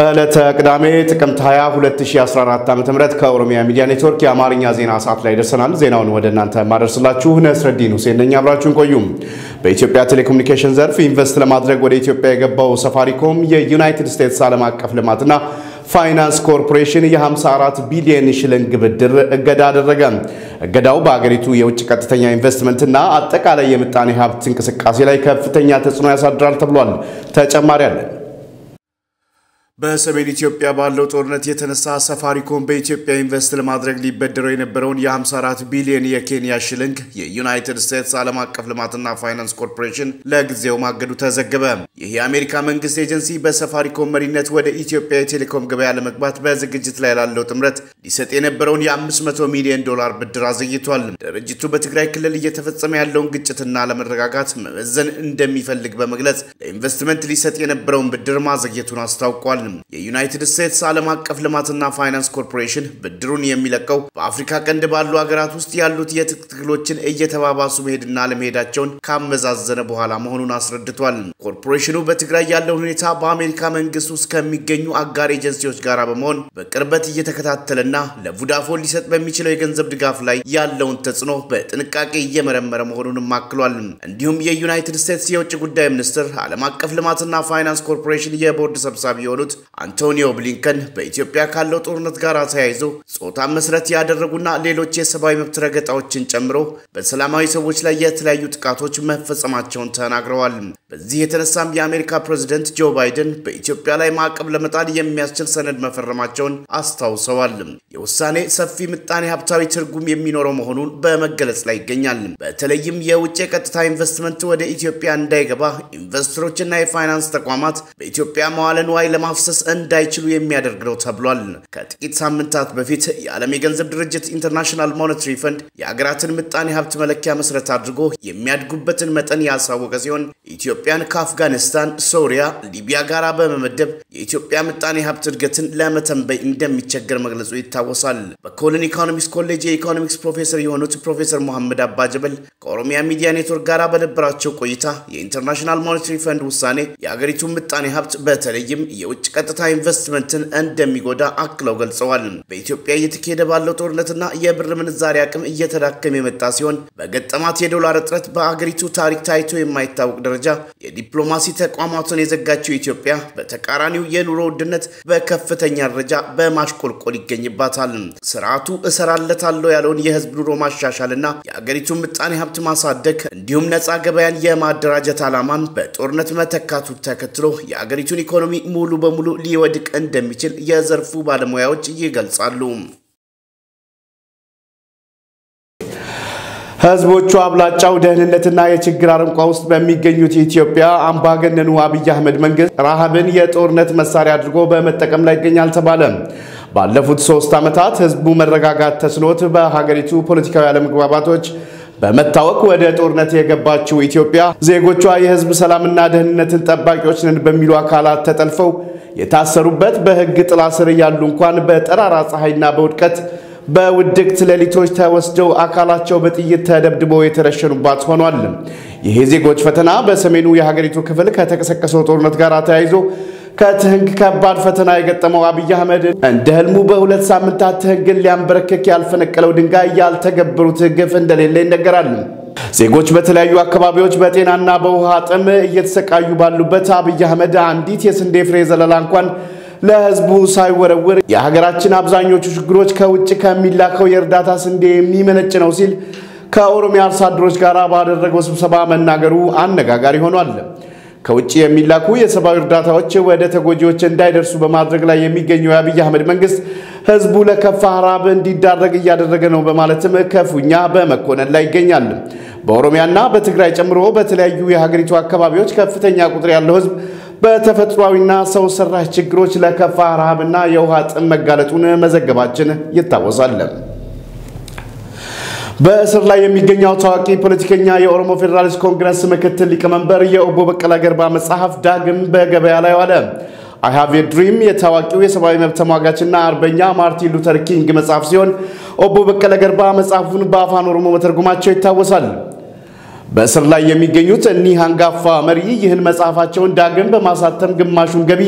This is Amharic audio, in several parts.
ዕለተ ቅዳሜ ጥቅምት 20 2014 ዓ.ም ከኦሮሚያ ሚዲያ ኔትወርክ የአማርኛ ዜና ሰዓት ላይ ደርሰናል። ዜናውን ወደ እናንተ የማደርስላችሁ ነስረዲን ሁሴን ነኝ። አብራችሁን ቆዩ። በኢትዮጵያ ቴሌኮሙኒኬሽን ዘርፍ ኢንቨስት ለማድረግ ወደ ኢትዮጵያ የገባው ሰፋሪኮም የዩናይትድ ስቴትስ ዓለም አቀፍ ልማትና ፋይናንስ ኮርፖሬሽን የ54 ቢሊዮን ሽልንግ ብድር እገዳ አደረገ። እገዳው በአገሪቱ የውጭ ቀጥተኛ ኢንቨስትመንትና አጠቃላይ የምጣኔ ሀብት እንቅስቃሴ ላይ ከፍተኛ ተጽዕኖ ያሳድራል ተብሏል። ተጨማሪ አለን። በሰሜን ኢትዮጵያ ባለው ጦርነት የተነሳ ሰፋሪኮም በኢትዮጵያ ኢንቨስት ለማድረግ ሊበደረው የነበረውን የ54 ቢሊዮን የኬንያ ሽልንግ የዩናይትድ ስቴትስ ዓለም አቀፍ ልማትና ፋይናንስ ኮርፖሬሽን ለጊዜው ማገዱ ተዘገበ። ይህ የአሜሪካ መንግስት ኤጀንሲ በሰፋሪኮም መሪነት ወደ ኢትዮጵያ የቴሌኮም ገበያ ለመግባት በዝግጅት ላይ ላለው ጥምረት ሊሰጥ የነበረውን የ500 ሚሊዮን ዶላር ብድር አዘግይቷል። ድርጅቱ በትግራይ ክልል እየተፈጸመ ያለውን ግጭትና ለመረጋጋት መመዘን እንደሚፈልግ በመግለጽ ለኢንቨስትመንት ሊሰጥ የነበረውን ብድር ማዘግየቱን አስታውቋል። የዩናይትድ ስቴትስ ዓለም አቀፍ ልማትና ፋይናንስ ኮርፖሬሽን ብድሩን የሚለቀው በአፍሪካ ቀንድ ባሉ ሀገራት ውስጥ ያሉት የትጥቅ ትግሎችን እየተባባሱ መሄድና ለመሄዳቸውን ካመዛዘነ በኋላ መሆኑን አስረድቷል። ኮርፖሬሽኑ በትግራይ ያለውን ሁኔታ በአሜሪካ መንግስት ውስጥ ከሚገኙ አጋር ኤጀንሲዎች ጋር በመሆን በቅርበት እየተከታተለና ለቮዳፎን ሊሰጥ በሚችለው የገንዘብ ድጋፍ ላይ ያለውን ተጽዕኖ በጥንቃቄ እየመረመረ መሆኑንም አክሏል። እንዲሁም የዩናይትድ ስቴትስ የውጭ ጉዳይ ሚኒስትር ዓለም አቀፍ ልማትና ፋይናንስ ኮርፖሬሽን የቦርድ ሰብሳቢ የሆኑት አንቶኒዮ ብሊንከን በኢትዮጵያ ካለው ጦርነት ጋር ተያይዞ ጾታን መሰረት ያደረጉና ሌሎች የሰብአዊ መብት ረገጣዎችን ጨምሮ በሰላማዊ ሰዎች ላይ የተለያዩ ጥቃቶች መፈጸማቸውን ተናግረዋል። በዚህ የተነሳም የአሜሪካ ፕሬዝደንት ጆ ባይደን በኢትዮጵያ ላይ ማዕቀብ ለመጣል የሚያስችል ሰነድ መፈረማቸውን አስታውሰዋል። የውሳኔ ሰፊ ምጣኔ ሀብታዊ ትርጉም የሚኖረው መሆኑን በመገለጽ ላይ ይገኛል። በተለይም የውጭ የቀጥታ ኢንቨስትመንት ወደ ኢትዮጵያ እንዳይገባ ኢንቨስተሮችና የፋይናንስ ተቋማት በኢትዮጵያ መዋለ ንዋይ ለማፍሰስ እንዳይችሉ የሚያደርግ ነው ተብሏል። ከጥቂት ሳምንታት በፊት የዓለም የገንዘብ ድርጅት ኢንተርናሽናል ሞኔታሪ ፈንድ የሀገራትን ምጣኔ ሀብት መለኪያ መሰረት አድርጎ የሚያድጉበትን መጠን ያሳወቀ ሲሆን ኢትዮጵያን ከአፍጋኒስታን፣ ሶሪያ፣ ሊቢያ ጋር በመመደብ የኢትዮጵያ ምጣኔ ሀብት እድገትን ለመተንበይ እንደሚቸገር መግለጹ ይታወሳል። በኮልን ኢኮኖሚክስ ኮሌጅ የኢኮኖሚክስ ፕሮፌሰር የሆኑት ፕሮፌሰር መሐመድ አባጀበል ከኦሮሚያ ሚዲያ ኔትወርክ ጋር በነበራቸው ቆይታ የኢንተርናሽናል ሞኔታሪ ፈንድ ውሳኔ የሀገሪቱን ምጣኔ ሀብት በተለይም የውጭ ቀጥታ ኢንቨስትመንትን እንደሚጎዳ አክለው ገልጸዋል። በኢትዮጵያ እየተካሄደ ባለው ጦርነትና የብር ምንዛሪ አቅም እየተዳከመ የመጣ ሲሆን በገጠማት የዶላር እጥረት በአገሪቱ ታሪክ ታይቶ የማይታወቅ ደረጃ የዲፕሎማሲ ተቋማትን የዘጋችው ኢትዮጵያ በተቃራኒው የኑሮ ውድነት በከፍተኛ ደረጃ በማሽቆልቆል ይገኝባታል። ስርዓቱ እሰራለታለሁ ያለውን የህዝብ ኑሮ ማሻሻልና የአገሪቱን ምጣኔ ሀብት ማሳደግ እንዲሁም ነፃ ገበያን የማደራጀት ዓላማን በጦርነት መተካቱ ተከትሎ የአገሪቱን ኢኮኖሚ ሙሉ በሙሉ ሊወድቅ እንደሚችል የዘርፉ ባለሙያዎች ይገልጻሉ። ህዝቦቹ አብላጫው ደህንነትና የችግር አረንቋ ውስጥ በሚገኙት የኢትዮጵያ አምባገነኑ አብይ አህመድ መንግስት ረሃብን የጦርነት መሳሪያ አድርጎ በመጠቀም ላይ ይገኛል ተባለ። ባለፉት ሶስት ዓመታት ህዝቡ መረጋጋት ተስኖት በሀገሪቱ ፖለቲካዊ አለመግባባቶች በመታወቅ ወደ ጦርነት የገባችው ኢትዮጵያ ዜጎቿ የህዝብ ሰላምና ደህንነትን ጠባቂዎች ነን በሚሉ አካላት ተጠልፈው የታሰሩበት በህግ ጥላ ስር እያሉ እንኳን በጠራራ ፀሐይና በውድቀት በውድቅት ሌሊቶች ተወስደው አካላቸው በጥይት ተደብድበው የተረሸኑባት ሆኗል። ይህ ዜጎች ፈተና በሰሜኑ የሀገሪቱ ክፍል ከተቀሰቀሰው ጦርነት ጋር ተያይዞ ከትህንግ ከባድ ፈተና የገጠመው አብይ አህመድ እንደ ህልሙ በሁለት ሳምንታት ትህንግን ሊያንበረክክ ያልፈነቀለው ድንጋይ ያልተገበሩት ግፍ እንደሌለ ይነገራል። ዜጎች በተለያዩ አካባቢዎች በጤናና በውሃ ጥም እየተሰቃዩ ባሉበት አብይ አህመድ አንዲት የስንዴ ፍሬ ዘለላ እንኳን ለህዝቡ ሳይወረውር የሀገራችን አብዛኞቹ ችግሮች ከውጭ ከሚላከው የእርዳታ ስንዴ የሚመነጭ ነው ሲል ከኦሮሚያ አርሶ አደሮች ጋር ባደረገው ስብሰባ መናገሩ አነጋጋሪ ሆኗል። ከውጭ የሚላኩ የሰብአዊ እርዳታዎች ወደ ተጎጂዎች እንዳይደርሱ በማድረግ ላይ የሚገኘው የአብይ አህመድ መንግስት ህዝቡ ለከፋ ረሃብ እንዲዳረግ እያደረገ ነው በማለትም ክፉኛ በመኮነን ላይ ይገኛል። በኦሮሚያና በትግራይ ጨምሮ በተለያዩ የሀገሪቱ አካባቢዎች ከፍተኛ ቁጥር ያለው ህዝብ በተፈጥሯዊና ሰው ሰራሽ ችግሮች ለከፋ ረሃብና የውሃ ጥም መጋለጡን መዘገባችን ይታወሳል። በእስር ላይ የሚገኘው ታዋቂ ፖለቲከኛ የኦሮሞ ፌዴራሊስት ኮንግረስ ምክትል ሊቀመንበር የኦቦ በቀለ ገርባ መጽሐፍ ዳግም በገበያ ላይ ዋለ። አይ ሃቭ ኤ ድሪም የታዋቂው የሰብአዊ መብት ተሟጋችና አርበኛ ማርቲን ሉተር ኪንግ መጽሐፍ ሲሆን ኦቦ በቀለ ገርባ መጽሐፉን በአፋን ኦሮሞ መተርጎማቸው ይታወሳል። በእስር ላይ የሚገኙት እኒህ አንጋፋ መሪ ይህን መጽሐፋቸውን ዳግም በማሳተም ግማሹን ገቢ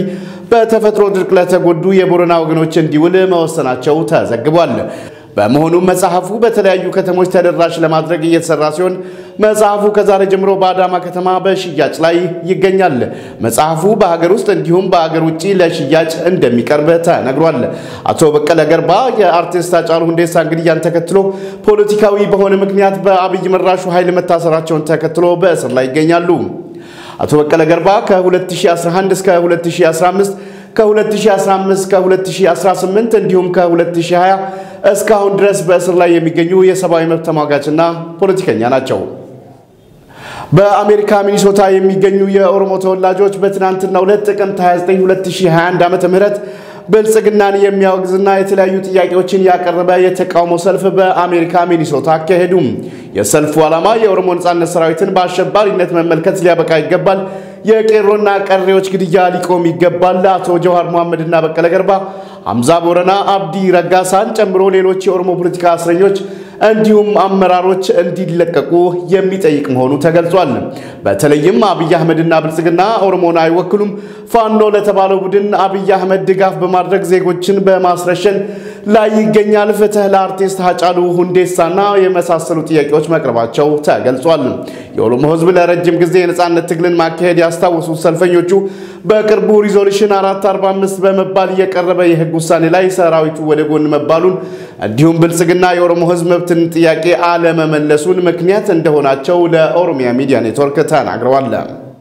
በተፈጥሮ ድርቅ ለተጎዱ የቦረና ወገኖች እንዲውል መወሰናቸው ተዘግቧል። በመሆኑም መጽሐፉ በተለያዩ ከተሞች ተደራሽ ለማድረግ እየተሰራ ሲሆን መጽሐፉ ከዛሬ ጀምሮ በአዳማ ከተማ በሽያጭ ላይ ይገኛል። መጽሐፉ በሀገር ውስጥ እንዲሁም በሀገር ውጭ ለሽያጭ እንደሚቀርብ ተነግሯል። አቶ በቀለ ገርባ የአርቲስት ሃጫሉ ሁንዴሳ ግድያን ተከትሎ ፖለቲካዊ በሆነ ምክንያት በአብይ መራሹ ኃይል መታሰራቸውን ተከትሎ በእስር ላይ ይገኛሉ። አቶ በቀለ ገርባ ከ2011 እስከ 2015 ከ2015 እስከ 2018 እንዲሁም ከ2020 እስካሁን ድረስ በእስር ላይ የሚገኙ የሰብአዊ መብት ተሟጋችና ፖለቲከኛ ናቸው። በአሜሪካ ሚኒሶታ የሚገኙ የኦሮሞ ተወላጆች በትናንትናው ዕለት ጥቅምት 29 2021 ዓ.ም ብልጽግናን የሚያወግዝና የተለያዩ ጥያቄዎችን ያቀረበ የተቃውሞ ሰልፍ በአሜሪካ ሚኒሶታ አካሄዱም። የሰልፉ ዓላማ የኦሮሞ ነጻነት ሰራዊትን በአሸባሪነት መመልከት ሊያበቃ ይገባል፣ የቄሮና ቀሬዎች ግድያ ሊቆም ይገባል፣ አቶ ጀዋር መሐመድና በቀለ ገርባ፣ ሐምዛ ቦረና፣ አብዲ ረጋሳን ጨምሮ ሌሎች የኦሮሞ ፖለቲካ እስረኞች እንዲሁም አመራሮች እንዲለቀቁ የሚጠይቅ መሆኑ ተገልጿል። በተለይም አብይ አህመድና ብልጽግና ኦሮሞን አይወክሉም፣ ፋኖ ለተባለው ቡድን አብይ አህመድ ድጋፍ በማድረግ ዜጎችን በማስረሸን ላይ ይገኛል። ፍትህ ለአርቲስት ሃጫሉ ሁንዴሳና የመሳሰሉ ጥያቄዎች መቅረባቸው ተገልጿል። የኦሮሞ ሕዝብ ለረጅም ጊዜ የነጻነት ትግልን ማካሄድ ያስታወሱት ሰልፈኞቹ በቅርቡ ሪዞሉሽን 445 በመባል የቀረበ የህግ ውሳኔ ላይ ሰራዊቱ ወደ ጎን መባሉን እንዲሁም ብልጽግና የኦሮሞ ሕዝብ መብትን ጥያቄ አለመመለሱን ምክንያት እንደሆናቸው ለኦሮሚያ ሚዲያ ኔትወርክ ተናግረዋል።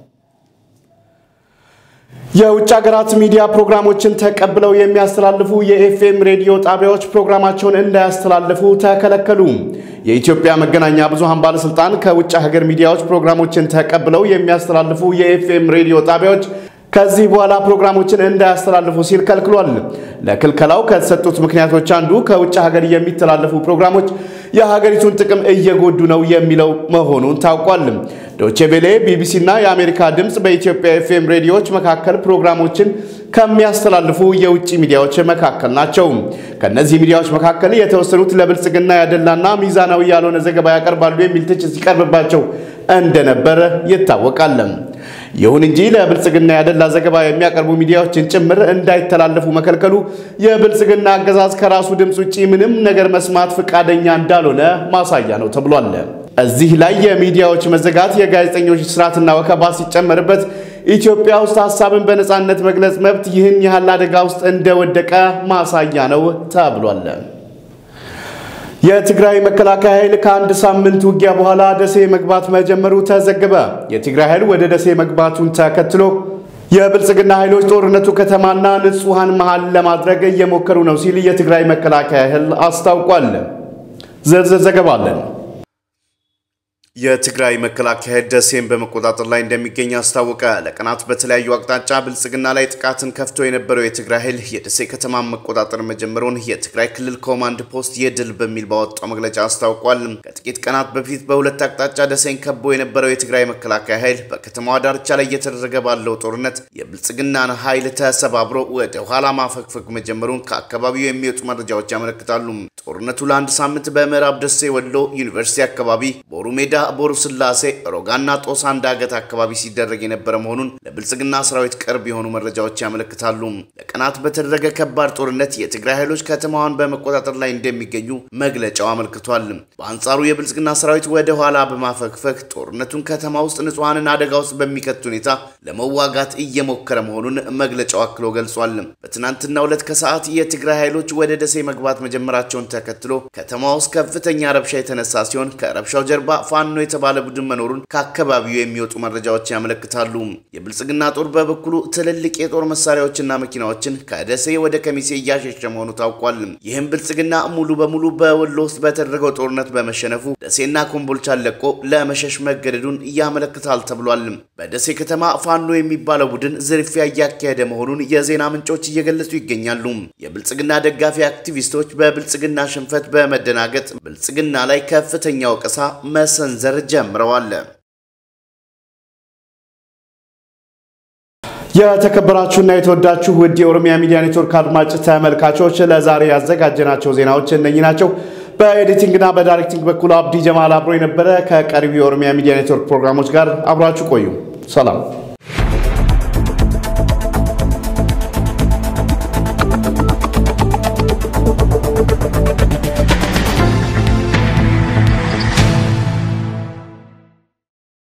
የውጭ ሀገራት ሚዲያ ፕሮግራሞችን ተቀብለው የሚያስተላልፉ የኤፍኤም ሬዲዮ ጣቢያዎች ፕሮግራማቸውን እንዳያስተላልፉ ተከለከሉ። የኢትዮጵያ መገናኛ ብዙሃን ባለስልጣን ከውጭ ሀገር ሚዲያዎች ፕሮግራሞችን ተቀብለው የሚያስተላልፉ የኤፍኤም ሬዲዮ ጣቢያዎች ከዚህ በኋላ ፕሮግራሞችን እንዳያስተላልፉ ሲል ከልክሏል። ለክልከላው ከተሰጡት ምክንያቶች አንዱ ከውጭ ሀገር የሚተላለፉ ፕሮግራሞች የሀገሪቱን ጥቅም እየጎዱ ነው የሚለው መሆኑን ታውቋል። ዶቼ ቬሌ፣ ቢቢሲ እና የአሜሪካ ድምፅ በኢትዮጵያ ኤፍኤም ሬዲዮዎች መካከል ፕሮግራሞችን ከሚያስተላልፉ የውጭ ሚዲያዎች መካከል ናቸው። ከእነዚህ ሚዲያዎች መካከል የተወሰኑት ለብልጽግና ያደላና ሚዛናዊ ያልሆነ ዘገባ ያቀርባሉ የሚል ትችት ሲቀርብባቸው እንደነበር ይታወቃል። ይሁን እንጂ ለብልጽግና ያደላ ዘገባ የሚያቀርቡ ሚዲያዎችን ጭምር እንዳይተላለፉ መከልከሉ የብልጽግና አገዛዝ ከራሱ ድምፅ ውጭ ምንም ነገር መስማት ፈቃደኛ እንዳልሆነ ማሳያ ነው ተብሏል። እዚህ ላይ የሚዲያዎች መዘጋት፣ የጋዜጠኞች ስርዓትና ወከባ ሲጨመርበት ኢትዮጵያ ውስጥ ሀሳብን በነፃነት መግለጽ መብት ይህን ያህል አደጋ ውስጥ እንደወደቀ ማሳያ ነው ተብሏል። የትግራይ መከላከያ ኃይል ከአንድ ሳምንት ውጊያ በኋላ ደሴ መግባት መጀመሩ ተዘገበ። የትግራይ ኃይል ወደ ደሴ መግባቱን ተከትሎ የብልጽግና ኃይሎች ጦርነቱ ከተማና ንጹሐን መሃል ለማድረግ እየሞከሩ ነው ሲል የትግራይ መከላከያ ኃይል አስታውቋል። ዝርዝር ዘገባ አለን። የትግራይ መከላከያ ኃይል ደሴን በመቆጣጠር ላይ እንደሚገኝ አስታወቀ። ለቀናት በተለያዩ አቅጣጫ ብልጽግና ላይ ጥቃትን ከፍቶ የነበረው የትግራይ ኃይል የደሴ ከተማን መቆጣጠር መጀመሩን የትግራይ ክልል ኮማንድ ፖስት የድል በሚል ባወጣው መግለጫ አስታውቋል። ከጥቂት ቀናት በፊት በሁለት አቅጣጫ ደሴን ከቦ የነበረው የትግራይ መከላከያ ኃይል በከተማዋ ዳርቻ ላይ እየተደረገ ባለው ጦርነት የብልጽግናን ኃይል ተሰባብሮ ወደ ኋላ ማፈግፈግ መጀመሩን ከአካባቢው የሚወጡ መረጃዎች ያመለክታሉ። ጦርነቱ ለአንድ ሳምንት በምዕራብ ደሴ ወሎ ዩኒቨርሲቲ አካባቢ ቦሩ ሜዳ ቦሩ ስላሴ ሮጋና ጦሳ ዳገት አካባቢ ሲደረግ የነበረ መሆኑን ለብልጽግና ሰራዊት ቅርብ የሆኑ መረጃዎች ያመለክታሉ። ለቀናት በተደረገ ከባድ ጦርነት የትግራይ ኃይሎች ከተማዋን በመቆጣጠር ላይ እንደሚገኙ መግለጫው አመልክቷል። በአንጻሩ የብልጽግና ሰራዊት ወደ ኋላ በማፈግፈግ ጦርነቱን ከተማ ውስጥ ንጹሐንን አደጋ ውስጥ በሚከት ሁኔታ ለመዋጋት እየሞከረ መሆኑን መግለጫው አክሎ ገልጿል። በትናንትናው ዕለት ከሰዓት የትግራይ ኃይሎች ወደ ደሴ መግባት መጀመራቸውን ተከትሎ ከተማ ውስጥ ከፍተኛ ረብሻ የተነሳ ሲሆን ከረብሻው ጀርባ ፋኖ የተባለ ቡድን መኖሩን ከአካባቢው የሚወጡ መረጃዎች ያመለክታሉ። የብልጽግና ጦር በበኩሉ ትልልቅ የጦር መሳሪያዎችና መኪናዎችን ከደሴ ወደ ከሚሴ እያሸሸ መሆኑ ታውቋል። ይህም ብልጽግና ሙሉ በሙሉ በወሎ ውስጥ በተደረገው ጦርነት በመሸነፉ ደሴና ኮምቦልቻን ለቆ ለመሸሽ መገደዱን ያመለክታል ተብሏል። በደሴ ከተማ ፋኖ የሚባለው ቡድን ዝርፊያ እያካሄደ መሆኑን የዜና ምንጮች እየገለጹ ይገኛሉ። የብልጽግና ደጋፊ አክቲቪስቶች በብልጽግና ሽንፈት በመደናገጥ ብልጽግና ላይ ከፍተኛ ወቀሳ መሰንዘር ጀምረዋል። የተከበራችሁና የተወዳችሁ ውድ የኦሮሚያ ሚዲያ ኔትወርክ አድማጭ ተመልካቾች ለዛሬ ያዘጋጀናቸው ዜናዎች እነኚህ ናቸው። በኤዲቲንግና በዳይሬክቲንግ በኩል አብዲ ጀማል አብሮ የነበረ። ከቀሪው የኦሮሚያ ሚዲያ ኔትወርክ ፕሮግራሞች ጋር አብራችሁ ቆዩ። ሰላም